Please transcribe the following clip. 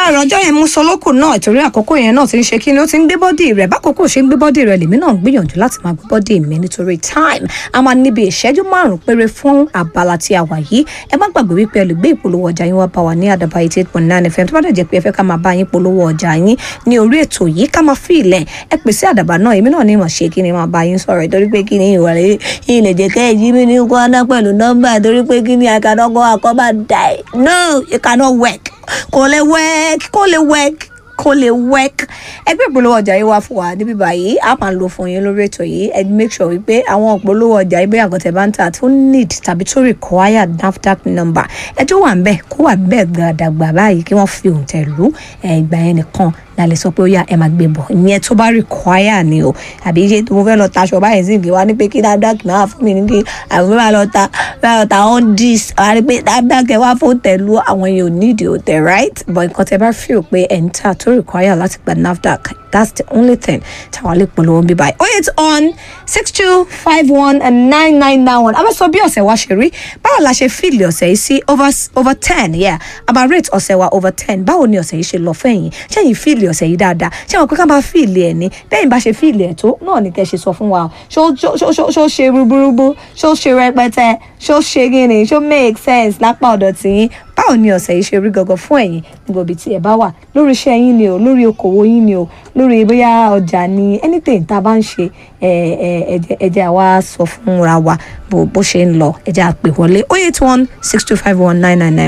láàárọ̀ ọjọ́ yẹn mú sọlọ́kù náà ìtorí àkókò yẹn náà ti ń ṣe kí ni ó ti ń gbé bọ́dì rẹ̀ bákòókò ṣe ń gbé bọ́dì rẹ̀ lèmi náà ń gbìyànjú láti máa gbé bọ́dì mi nítorí time a máa níbi ìṣẹ́jú márùn-ún péré fún abala tí a wà yìí ẹ má gbàgbé wípé ẹ lè gbé ìpolówó ọjà yín wá bá wa ní àdàbà eighty eight point nine fm tó bá dẹ̀ jẹ́ pé ẹ fẹ́ ká máa bá yín polówó ọjà yín ní orí ètò yìí ká máa fi ilẹ̀ ẹ pèsè àdàbà náà èmi náà ní ìmọ̀ ṣe kí ni máa bá yín sọ̀rọ̀ ìtorí pé kí ni ìwà rẹ̀ ilẹ̀ jẹ́ kẹ́ ẹ̀ jí mi ní kọ́ńdà pẹ̀lú nọ́mbà torí pé kí ni I cannot go àkọ́bà die no it cannot work kò lè work kò lè work kó lè work ẹgbẹ́ ìpolówó ọjà yìí wá fún wa níbí báyìí a máa lò fún yín lórí ètò yìí ẹ make sure wípé àwọn ìpolówó ọjà yìí bóyá àgọ́tẹ̀ bá ń tà tó need tàbí tó require NAFDAC number ẹ tó wà ń bẹ̀ kó wà bẹ́ẹ̀ gbàdàgbà báyìí kí wọ́n fi òǹtẹ̀ lù ìgbà yẹn nìkan la lè sọ pé ó yá ẹ máa gbé bọ̀ ìyẹn tó bá require ni o àbí ṣe mo fẹ́ lọ taṣọ báyìí sí ìgbé wa ní pé kí NAFDAC máa fún mi ní kí àwọn máa lọ ta máa lọ ta on this àwọn ní pé NAFDAC ẹ wá fún tẹ̀lú àwọn yẹn ò need òtẹ̀ right but nǹkan tẹ bá feel pé ẹ̀ ń tà tó require láti gba NAFDAC that's the only thing táwa lè polówó bí báyìí. oh it's on six two five one and nine nine nine one a bá sọ bí ọ̀sẹ̀ wa ṣe rí báwo la ṣe fíìlì ọ̀sẹ̀ yìí sí over over ten yeah a máa rate ọ̀sẹ̀ wa over ten báwo ni ọ̀sẹ̀ yìí ṣe lọ fẹ́yìn ṣẹ́yìn fíìlì ọ̀sẹ̀ yìí dáadáa ṣé àwọn pé ká máa fíìlì ẹ̀ ní bẹ́yìn bá ṣe fíìlì ẹ̀ tó náà ni kẹ́ ṣe sọ fún wa ṣó ṣó ṣó ṣó ṣe rúburúbu ṣó ṣe rẹpẹtẹ ṣó ṣe gíní ṣó make sense lápá ọ̀dọ̀ tìyín báwo ni ọ̀sẹ̀ yìí ṣe rí gangan fún ẹ̀yin níbo ibi tí ẹ bá wà lórí iṣẹ́ yín ni o lórí okòwò yín ni o lórí bóyá ọjà ni anything tá a bá ń ṣe ẹ ẹ ẹ jẹ́ àwa sọ fúnra wa bó bó ṣe ń lọ ẹ jẹ́ àpè wọlé oh eight one six two five one nine nine nine.